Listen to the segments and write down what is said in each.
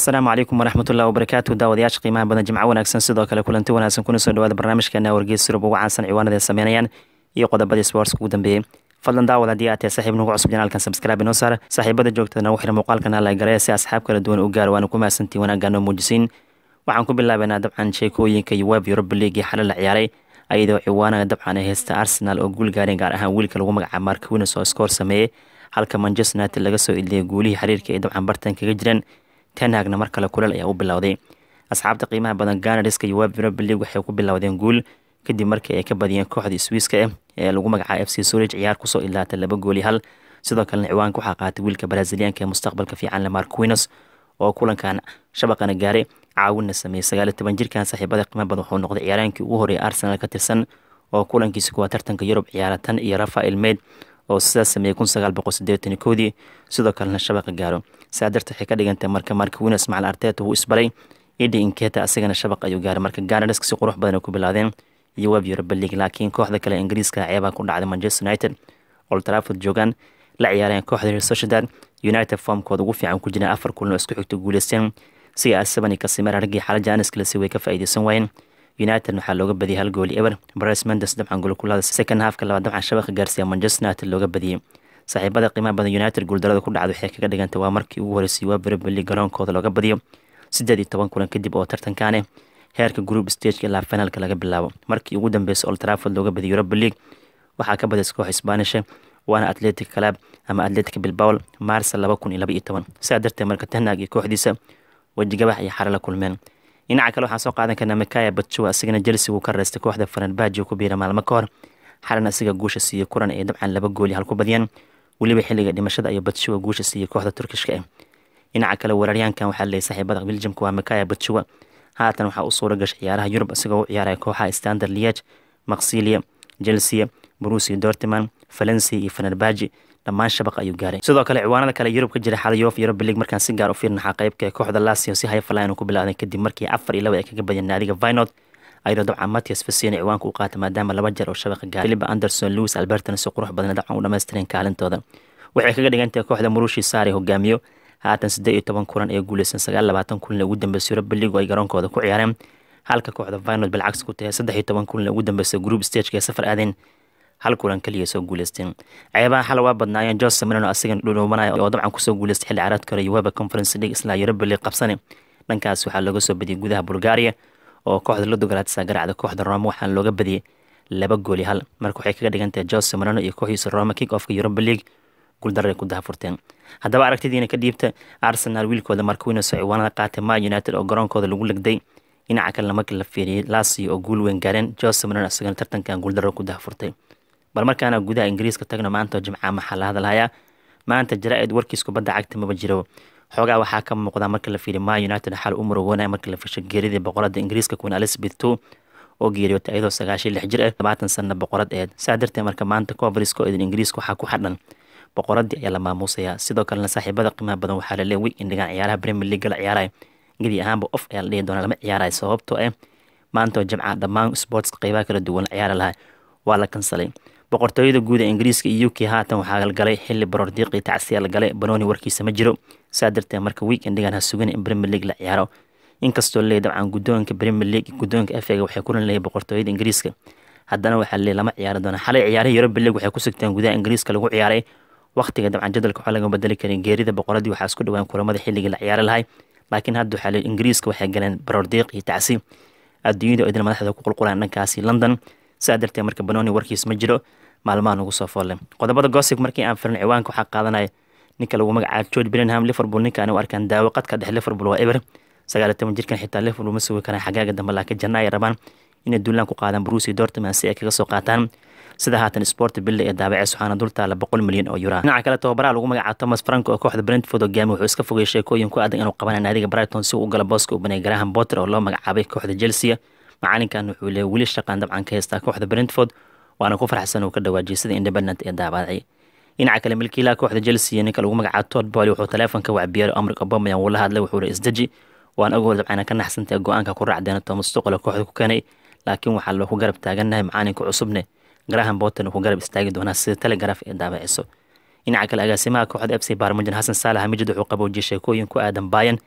asalaamu calaykum waraxmatullahi wabarakaatu daawadayaasha qiimaha badan jimco wanaagsan sidoo kale kulanti wanaagsan kuna soo dhawaada barnaamijkeena wargeys surub ugu caansan ciwaanada ay sameynayaan iyo qodobadii sports ugu dambeeyey fadlan daawad haddii aad tahay saaxiib nagu cusub janaalkan subscribe inoo saar saaxiibada joogtada nagu xira muuqaalkan hala garee si asxaab kala duwan u gaar waana ku mahadsantiin wanaaggaan noo muujisiin waxaan ku bilaabaynaa dabcan sheekooyinka yuweb europa league xalay la ciyaaray ayadoo ciwaanaga dabcan ay haysta arsenal oo guul gaareen gaar ahaan wiilka lagu magacaabo mark winas oo iskoor sameeyey halka manchester united laga soo iliyay guulihii xiriirka ay dabcan bartan kaga jireen tenhagna mar kale kuleel ayaa u bilowday asxaabta qiimaha badan ganariska yuweb europa league waxay ku bilowdeen guul kadib markii ay ka badiyeen kooxda swiiska ah ee lagu magacaabo f c surij ciyaar kusoo ilaatay laba gooli hal sidoo kalena ciwaanka waxaa qaatay wiilka braziliyaanka ee mustaqbalka fiican lemar quinos oo kulankan shabaqana gaaray caawinna sameeyey sagaaliyo toban jirkan saaxiibada qiimaha badan wuxuu noqday ciyaaraankii ugu horreeyay arsenal ka tirsan oo kulankiisa kuwaa tartanka yurub ciyaara tan iyo rafael meid oo sidaas sameeyey kun sagaal boqol sideetan koodii sidoo kalena shabaqa gaaro saa darteed waxay ka dhigantay marka marka winas macal arteta wuu isbaray idi inketa asigana shabaq ayuu gaaray marka ganarisk si qurux badan ay ku bilaadeen iyo web europa league laakiin kooxda kale ingiriiska ceebaa ku dhacday manchester united old trafford joogaan la ciyaareen kooxda real sociedad united formkooda ugu fiican ku jireen afar kulan oo isku xigta guuleysteen si asabani kasimera raggii xala jaaniskilasi way ka faa'iideysan waayeen united waxaa looga badiyay hal gooli eber bres mendes dabcan golkulada second halfka labaad dabcan shabaqa gaarsiiya manchester united looga badiyey saaxiibada qiimaha badan united guuldarada ku dhacda waxay kaga dhigantay waa markii ugu horeysay web europa league garoonkooda looga badiyo siddeed iyo toban kulan kadib oo tartankaane heerka group stageka ilaa finalka laga bilaabo markii ugu dambeysay old trafford looga badiyay europa league waxaa ka badaysa koox isbaanisha waana atletic club ama atletic bilbao maarsa laba kun iyo laba iyo toban sidaa darteed marka tenag iyo kooxdiisa wejigabax iyo xare la kulmeen dhinaca kale waxaan soo qaadan karnaa mikaya batjowa asigana chelsea wuu ka reystay kooxda faranbaji ku biira maalmo ka hor xalan asiga guusha siiyey kulan ay dabcan laba gooli hal ku badiyeen weliba xilliga dhimashada ayuu batjowa guusha siiyey kooxda turkishka ah dhinaca kale weeraryaankan waxaa leeyay saaxiibada beljamka waa mikaya batjowa haatan waxaa u suura gashay ciyaaraha yurub isagoo u ciyaaraya kooxaha standard liege maksilia chelsea brusia dortman valencia iyo fenerbaji dhammaan shabaq ayuu gaaray sidoo kale ciwaanada kale yurub ka jira xala yof europa league markaan si gaar u fiirnaxaa qaybka ee kooxda lasio si hayfalayan ku bilaawdeen kadib markii afar iyo laba ay kaga badiyeen naadiga vinod ayadoo dabcan matias fasina ciwaanka u qaatay maadaama laba jeer oo shabaqa gaaray philip anderson louis albertona si qurux badan dabcan u dhamaystireen kaalintooda waxay kaga dhigantahay kooxda murushi saare hogaamiyo haatan siddeed iyo toban kulan ee guuleysan sagaal labaatan kulan ugu dambeysay europa league oo ay garoonkooda ku ciyaareen halka kooxda vinod bilcagsi ku tahay saddex iyo toban kulan ugu dambeysay group stageka ee safar aadeen hal kulan kaliya soo guuleysteen ceebaha xal waa badnaayeen jose milano asigan dhudhuumanaya oo dabcan kusoo guuleystay xilli caraadka hore yuweba conference league isla europa league qabsane dhankaas waxaa looga soo badiyey gudaha bulgaria oo kooxda ludogalaadsa garacda kooxda roma waxaana looga badiyey laba gooli hal marka waxay kaga dhigantahay jose milano iyo kooxdiisa roma kick offka europa league guuldaray ku dahafurteen haddaba aragtidiina ka dhiibta arsenal wiilkooda markwinos oo ciwaanada qaatay ma united oo garoonkooda lagu legday dhinaca kalena markii la fiiriyey lasio oo guul weyn gaareen jose milano isagana tartankan guuldaro ku dahafurtay bal markaana gudaha ingiriiska tagno maanta oo jimcaha maxaa la hadalhayaa maanta jara-id warkiis kubadda cagta maba jiro xoogaa waxaa ka muuqda marka la fiiriy ma united xal u murugoonaya marka la fishay geeridii boqorada ingiriiska queen elizabeth two oo geeriyootay iyadoo sagaashan lix jir ah labaatan sana boqorad eed saa darteed marka maanta coveriska oo idin ingiriiska waxaa ku xadhan boqoradii ayaa la maamuusayaa sidoo kalena saaxiibada qiimaha badan waxaa la leeya weekend dhigaan ciyaaraha premier league la ciyaaraya gedi ahaanba off ayaa la dhihi doonaa lama ciyaaraya sababtoo ah maanta oo jimcaha dhammaan sportska qeybaha kala duwan la ciyaari lahaa waa la kansalay boqortooyada guud ee ingiriiska iyo u k haatan waxaa galay xili baroordiiqii tacsiya la galay banooni warkiisa ma jiro saa darteed marka weekendigan ha sugan in premier league la ciyaaro inkastoo leey dabcan guddoonka premier league guddoonka efega waxay kulan leeyahay boqortooyada ingiriiska haddana waxaa leey lama ciyaari doona xalay ciyaaraha europa league waxay ku sugteen gudaha ingiriiska lagu ciyaaray waqtiga dabcan jadalka waxaa laga bedeli karin geerida boqoradii waxaa isku dhawaan kulamada xilligii la ciyaari lahay laakiin hadda waxaa leey ingiriiska waxay galeen baroordiiq iyo tacsi adduunyada oo idin madaxda ku qulqulaan dhankaasi london saa darteed marka banooni warkiis ma jiro maalmaha nagu soo foolle qodobada gosig markii aan firin ciwaanka waxaa qaadanaya ninka lagu magacaabo george bellingham liverpool ninka anigu arkaan daawo qadka dhex liverpool waa eber sagaaliyo toban jirkan xitaa liverpool ma sugi karaan xagaaga dambe laakiin janna ay rabaan inay duulaan ku qaadaan brusi dortman si ay kaga soo qaataan sida haatan sport bille ee daabaceys waxaana dul taala boqol milyan oo yura dhinaca kale tababaraha lagu magacaabo thomas franco oo kooxda brentford hogaami wuxuu iska fogay sheekooyin ku adag inuu qabanaya naadiga brighton si uu u gala booska u banay graham potter oo loo magacaabay kooxda chelsea macalinkan wuxuu leeyahy weli shaqaan dabcan ka haystaa kooxda brentford waana ku farxsan uu ka dhawaajiyay sida independent ee daabacay dhinaca kale milkiilaha kooxda chelsea ninka lagu magacaabo todd boy wuxuu taleefonka wacbiyaaray amrik obamayan wuu la hadlay wuxuu isdeji waan ogool dabcana ka naxsantay go-aanka ku raacdeena thomas tuqol kooxda ku keenay laakiin waxaa loo ku garab taagannahay macalinka cusubne graham botten ku garab istaagi doonaa sida telegraf ee daabiciso dhinaca kale agaasimaha kooxda f c barmajan xasan saalax mijid wuxuu qaboojiyay sheekooyin ku aadan bayan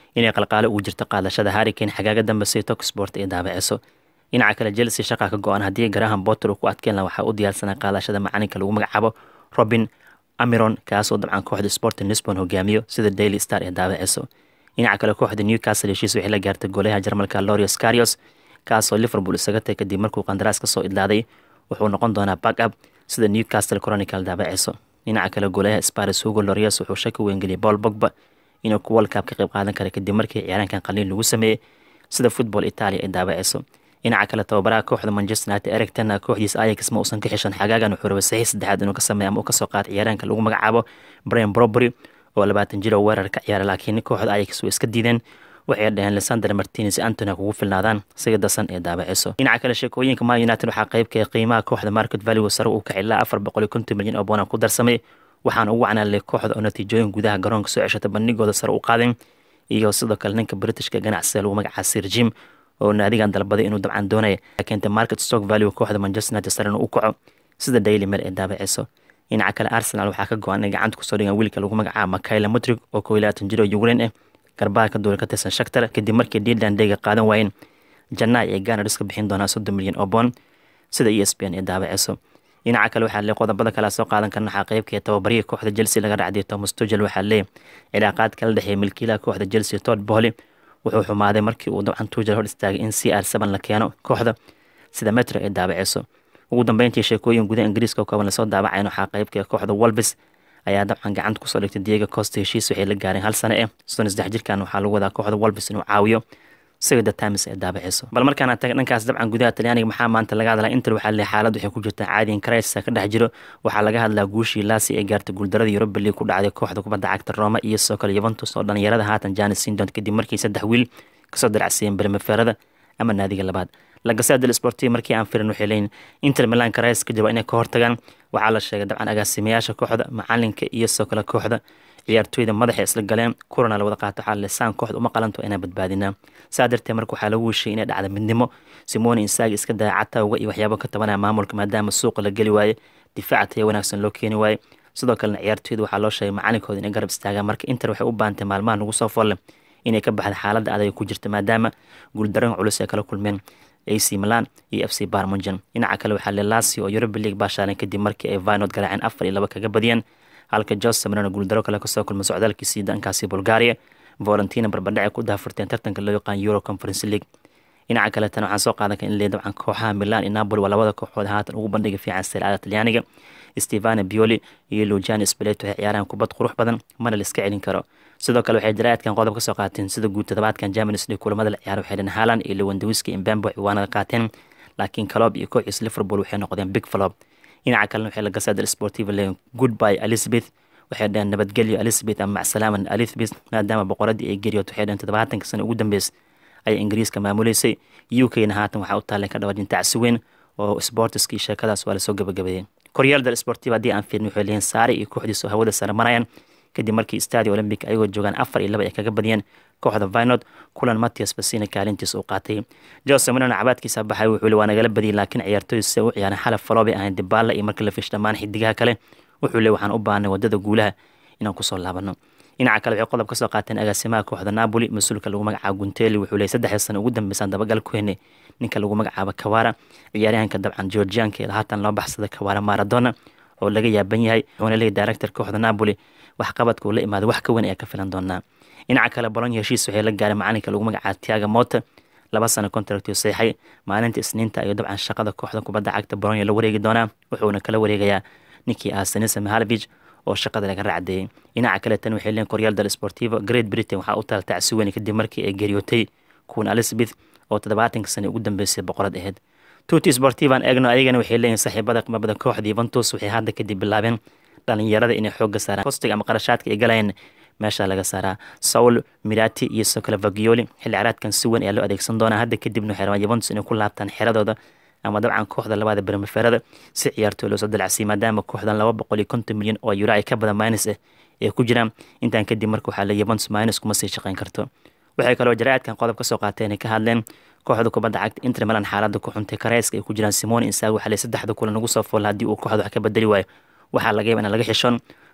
inay qalqaalo ugu jirto qaadashada harrikane xagaaga dambe si toksport ay daabaceyso dhinaca kale chelsea shaqa ka go-an haddii graham botter uu ku adkeen laha waxaa u diyaarsanaa qaadashada macalinka lagu magacaabo robin amiron kaasoo dabcan kooxda sporting lisbon hogaamiyo sida daily star ee daabaceyso dhinaca kale kooxda newcastle heshiis waxay la gaartay goolaha jarmalka lorius carios kaasoo liverpool isaga tay kadib markuu qandaraas kasoo idlaaday wuxuu noqon doonaa back up sida newcastle chronicle daabaceyso dhinaca kale goolaha sparis hugo lorius wuxuu shaki weyngeliyay paul bogba inuu ku world cup ka qayb qaadan kara kadib markii ciyaaraankan qaliin lagu sameeyey sida football italia ay daabaceyso dhinaca kale tababaraha kooxda manchester united eric tena kooxdiisa ayax ma uusan ka xishan xagaagan wuxuu rabay saxiix saddexaad inuu ka sameeya ama uu kasoo qaata ciyaaraanka lagu magacaabo brian brobery oo labaatan jir oo weerar ka ciyaara laakiin kooxda ayax way iska diideen waxay dhaheen lesander martines antony kugu filnaadaan siga dasan ee daabaceyso dhinaca kale sheekooyinka man united waxaa qeybka qiimaha kooxda market value sare uu kacay ilaa afar boqol iyo konton milyan oo boona ku darsamay waxaana ugu canaalay kooxda oo natiijooyin gudaha garoonka soo ceshata bandhigooda sare u qaadeen iyo sidoo kale ninka britishka ganacsiga lagu magacaa sir jim oo naadigan dalbaday inuu dabcan doonaya keentay market stock value kooxda manchester united sarena u kaco sida daily mail ee daabaceyso dhinaca kale arsenal waxaa ka go-an inay gacanta kusoo dhigaan wiilka lagu magacaabo makaila mutrig oo koo iyo labaatan jir oo ukrain ah garbaha ka duula ka tirsan shaktar kadib markii deadland dayga qaadan waayeen jannaay ay ganars ka bixin doonaa soddon milyan oo boon sida e s p n ee daabaceyso dhinaca kale waxaa lee qodobada kale soo qaadan karna waxaa qeybka tababarihii kooxda chelsea laga dhacday thomas tugel waxaa leeyahy cilaaqaad kala dhexeeya milkiilaha kooxda chelsea todd bohly wuxuu xumaaday markii uu dabcan tugel hor istaagay in c r seven la keeno kooxda sida metro ee daabaceyso ugu dambeyntii sheekooyin gudaha ingiriiska oo kooban lasoo daabacayn waxaa qeybka kooxda wolbis ayaa dabcan gacanta kusoo dhigtay diego costa heshiis waxay la gaareen hal sane eh soddon saddex jirkan waxaa lagu wadaa kooxda wolbis inuu caawiyo siga the times ee daabaceyso bal markaana taga dhankaas dabcan gudaha talyaaniga maxaa maanta laga hadlaa inter waxaa le xaalad waxay ku jirtaa caadiin crisis ka dhex jiro waxaa laga hadlaa guushii laasi ee gaartay guuldarada europa league ku dhacday kooxda kubadda cagta roma iyo sidoo kale yuventus oo dhalinyarada haatan janis sindon kadib markii saddex wiil kasoo daracsiyeen bermeferada ama naadiga labaad lagasada sportiv markii aan firin waxay leeyihin inter milan crisis ka jiro inay ka hortagaan waxaa la sheegay dabcan agaasimayaasha kooxda macalinka iyo sidoo kale kooxda ciyaartooyda madaxa isla galeen kurana la wada qaato waxaa lesaan kooxda uma qalanto inaan badbaadinaa saa darteed marka waxaa lagu heshay inay dhacda midnimo simoni insaagi iska daya catawga iyo waxyaabo ka tabanaya maamulka maadaama suuqa la geli waaye difaaca taya wanaagsan loo keeni waaye sidoo kalena ciyaartooyda waxaa loo sheegay macalinkooda inay garab istaagaan marka inter waxay u baantay maalmaha nagu soo folle inay ka baxda xaaladda adag ku jirta maadaama guuldaran culus ay kala kulmeen ac milan iyo f c barmunjan dhinaca kale waxaa le lasio oo europa league baashaaleen kadib markii ay vinod garaaceen afar iyo laba kaga badiyeen halka jose marano guuldaro kale kasoo kulma socdaalkiisii dhankaasi bulgaria valentina barbadhace ku daafurteen tartanka loo yaqaan euro conference league dhinaca kaletana waxaan soo qaadan kara in lee dabcan kooxaha milan iyo napoli waa labada kooxood haatan ugu bandhiga fiican sircada talyaaniga stevane bioli iyo luciani speleto waxay ciyaaraan kubad qurux badan mana la iska celin karo sidoo kale waxay jaraa'idkan qodob ka soo qaateen sida guud toddobaadkan germanis league kulamada la ciyaaro waxay dheen haaland iyo lewandawiski imbambo ciwaanada qaateen laakiin calob iyo kooxiis liverpool waxay noqdeen big flop dhinaca kalena waxay la gasada sportiva leeyihin goodby elizabeth waxay dhaheen nabadgelyo elizabeth ama macsalaaman elizabeth maadaama boqoradii ay geriyood waxay dhaheen toddobaatanka sano ugu dambeys ayay ingiriiska maamuleysay u k-na haatan waxaa u taaleen ka dhawaajin tacsi weyn oo sportiskii sheekadaas waa lasoo gabagabeeyey koryaalda sportiva haddii aan fiirin waxay leeyihin saare iyo kooxdiis oo hawada sare marayaan kadib markii stadio olympic ayagoo joogaan afar iyo laba ay kaga badiyeen kooxda vinod kulan matias basina kaalintiis uu qaatay jose marino cabaadkiisa baxay wuxuu li waa nagala badiyay laakiin ciyaartooy se u ciyaareen xalaf falobay ahayn dibaala iyo markii la fish dhammaan xidigaha kale wuxuu le waxaan u baahnay wadada guulaha inaan kusoo laabano dhinaca kale waxay qodob ka soo qaateen agaasimaha kooxda napoli mas-uulka lagu magacaabo gunteli wuxuu leeyay saddexda sano ugu dambeysaan dabagal ku henay ninka lagu magacaabo kawara ciyaaryahanka dabcan georgianka haatan loo baxsada kawara maradona oo laga yaaban yahay wuxuuna leeyay director kooxda napoli waxqabadka uu la imaaday wax ka weyn ayaa ka filan doonaa dhinaca kale bolonya heshiis waxay la gaareen macalinka lagu magacaabo tiaga mota laba sano contractio seexay maalinta isniinta ayuu dabcan shaqada kooxda kubadda cagta bolonya la wareegi doonaa wuxuuna kala wareegayaa ninkii ah sanisa mahalbij oo shaqada laga raacdeeyey dhinaca kale tan waxay leeyiin koryaal dal sportivo great britain waxaa u taal tacsi weyn kadib markii ay geeriyootay kuwan elizabeth oo toddobaatanka sano ugu dambeysay boqorad ahayd tuti sportivan egno ayagana waxay leeyihin saaxiibada qimabada kooxda yuventus waxay hadda kadib bilaabeen dhalinyarada inay xooga saaraan kostiga ama qarashaadka ay galayeen meesha laga saaraa saul mirati iyo sidoo kale vagioli xilli caraadkan si weyn ayaa loo adeegsan doonaa hadda kadibna waxay rabaan yuventus inay ku laabtaan xeradooda ama dabcan kooxda labaada bermeferada si ciyaartooy loosoo dalacsiy maadaama kooxdan laba boqol iyo konton milyan oo euro ay ka badan minus ah ay ku jiraan intaan kadib marka waxaa le yuventus minus kuma sii shaqayn karto waxay kaloo jaraa'idkan qodob ka soo qaateen ay ka hadleen kooxda kubadda cagta inter milan xaaladda ku xuntay kareyska ay ku jiraan simone insaag waxaa le saddexda kulan ugu soo fool haddii uu kooxda wax ka bedeli waayo waxaa laga yaba in laga xishoon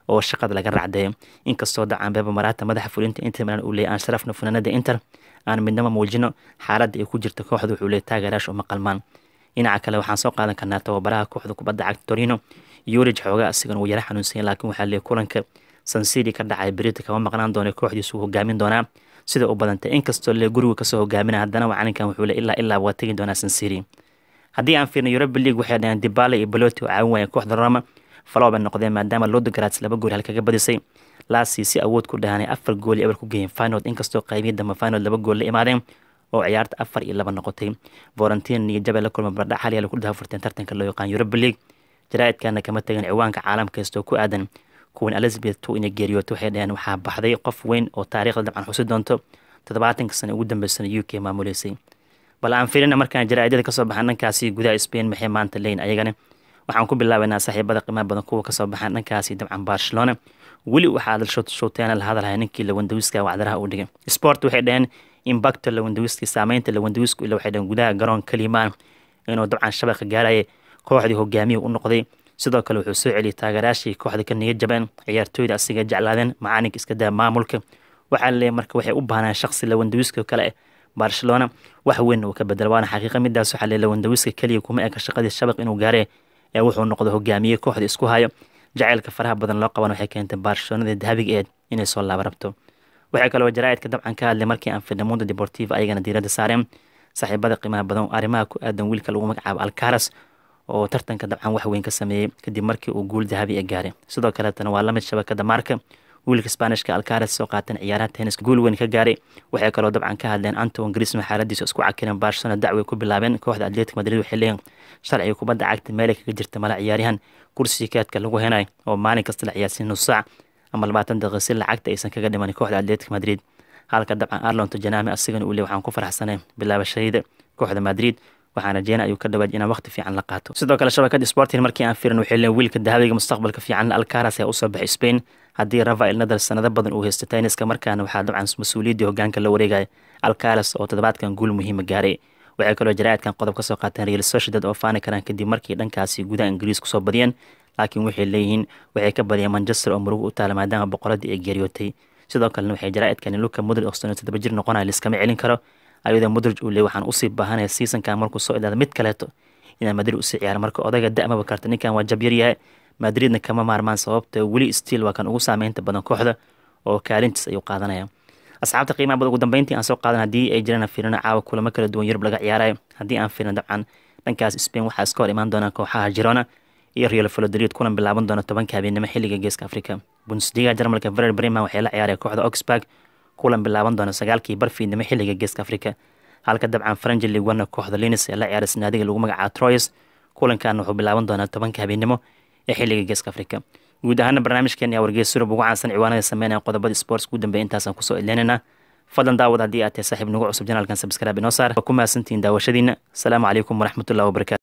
oo shaqada laga racdeeyo inkastoo dacaan beba maraata madaxa fulinta inter milan uu leeyay aan sharafna funaanada inter aan midnaba muujino xaaladda ay ku jirta kooxda wuxuu leeyay taageeraash uma qalmaan dhinaca kale waxaan soo qaadan karnaa tababaraha kooxda kubadda cagta torino yurij xoogaa asigana uu yara xanuunsanya laakiin waxaa leeyay kulanka sansidi ka dhacay berita kama maqnaan doona kooxdiisu hogaamin doonaa sida u badantay inkastoo le guriga kasoo hogaamina haddana macalinkan wuxuu le ilaa ilaa waa tegi doonaa sansiri haddii aan fiirno europa league waxay dhaheen dibala iyo baloti oo caawin waaya kooxda roma falow bay noqdeen maadaama lodograts laba gool halkaga badisay laasi si awood ku dhahanay afar gool eber ku geeyeen finod inkastoo qaybiyii dambe finod laba gool la imaadeen oo ciyaarta afar iyo laba noqotay vorentin iyo jabe la kulma bardhac hal yaal ku dahafurteen tartanka loo yaqaan europa league jaraa'idkana kama tagin ciwaanka caalamka kastoo ku aadan kuwan elizabeth two inay geeriyooto waxay dhaheen waxaa baxday qof weyn oo taariikhda dabcan xusi doonto toddobaatanka sano ugu dambeysana u k maamuleysay bal aan fiirina markaan jaraa'idada kasoo baxaan dhankaasi gudaha spain maxay maanta leyn ayagana waxaan ku bilaabaynaa saaxiibada qiimaha badan kuwa kasoo baxaan dhankaasi dabcan barcelona weli waxaa showteena la hadalhaya ninkii lawandawiska wacdaraha uu dhigay sport waxay dhaheen imbacto lawandawiski saameynta lawandawisku ila waxay dhaheen gudaha garoon kalimaan inuu dabcan shabaqa gaaraya kooxdii hogaamiya u noqday sidoo kale wuxuu soo celiyay taageeraashii kooxda ka niyad jabeen ciyaartooyda asiga jeclaadeen macalinka iska daa maamulka waxaa laleeyahy marka waxay u baahnaan shaqsi lawandawiska kale barcelona wax weyn uu ka bedela waana xaqiiqa midaas waxaa leeyahy lawandawiska keliya kuma eka shaqadii shabaq inuu gaare ee wuxuu noqdo hogaamiye kooxda isku hayo jaceylka faraha badan loo qaban waxay keentay barcelonada dahabiga eed inay soo laaba rabto waxay kaloo jaraa'idka dabcan ka hadlay markii aan firnay mundo deportiva ayagana diiradda saareen saaxiibada qiimaha badan arrimaha ku aadan wiilka lagu magacaabo alcaras oo tartanka dabcan wax weyn ka sameeyey kadib markii uu guul dahabi e gaaray sidoo kaleetana waa lamid shabakada maarka wiilka sbaanishka alcaras soo qaateen ciyaaraha tenniska guul weyn ka gaaray waxay kaloo dabcan ka hadleen anton grisma xaaladiisa isku cakireen barcelona dacway ku bilaabeen kooxda atletic madrid waxay leeyihin sharciga kubadda cagta meelay kaga jirta mala ciyaaryahan kursiga keedka lagu henay oo maalin kasta la ciyaarsiin nus saac ama labaatan daqiiqa si lacagta aysan kaga dhiman kooxda atletic madrid halka dabcan arlonto janami asigana uu le waxaan ku faraxsanay bilaabashadayda kooxda madrid waxaan rajeena ayuu ka dhawaaj inaan waqti fiican la qaato sidoo kale shabakada sporting markii aan fiirin waxay leen wiilka dahabiga mustaqbalka fiican alcaras ayaa usoo baxay spain haddii rafael nadal sanado badan uu haysto tenniska markaana waxaa dabcan mas-uuliyaddii hogaanka la wareegaya alcaras oo toddobaadkan guul muhiima gaaray waxay kaloo jaraa'idkan qodob ka soo qaateen real sociedad oo faani karaan kadib markii dhankaasi gudaha ingiriis kusoo badiyeen laakiin waxay leeyihiin waxay ka badiyeen manchester oo murugo u taala maadaama boqoradii ay geeriyootay sidoo kalena waxay jaraa'idkani luka mudrid oo sono toddoba jir noqonaya liskama celin karo ayadoo mudrij uu leey waxaan usii baahanaya seasonkan markuu soo ilaada mid kaleeto inaan madrid usii ciyaara marka odayga da'maba karta ninkan waa jabyar yahay madridna kama maarmaan sababta weli stiil waa kan ugu saameynta badan kooxda oo kaalintiis ayuu qaadanaya asxaabta qiimaha badan ugu dambeyntii aan soo qaadan haddii ay jiraan fiirino caawa kulamo kala duwan yurub laga ciyaarayo haddii aan fiirino dabcan dhankaas spain waxaa iska hor imaan doonaan kooxaha girona iyo real valodrid kulan bilaaban doona tobanka habeenimo xilliga geeska africa bundesliga jarmalka verer breman waxay la ciyaaraya kooxda oxburg kulan bilaaban doona sagaalkii barfiidnimo xilliga geeska africa halka dabcan faranji ligwana kooxda linis ee la ciyaaray sanaadiga lagu magacaabo troyes kulankan wuxuu bilaaban doonaa tobanka habeenimo ee xilliga geeska africa guud ahaana barnaamijkeena ayaa wargeys surub ugu caansan ciwaanada sameynaya qodobada sports ugu dambeeya intaasaan kusoo ileynayna fadlan daawad haddii aad tahay saaxiib nagu cusub janaalkan sabskraaib inoo saar waa ku mahadsantihiin daawashadiina asalaamu calaykum waraxmatullahi wabarakatu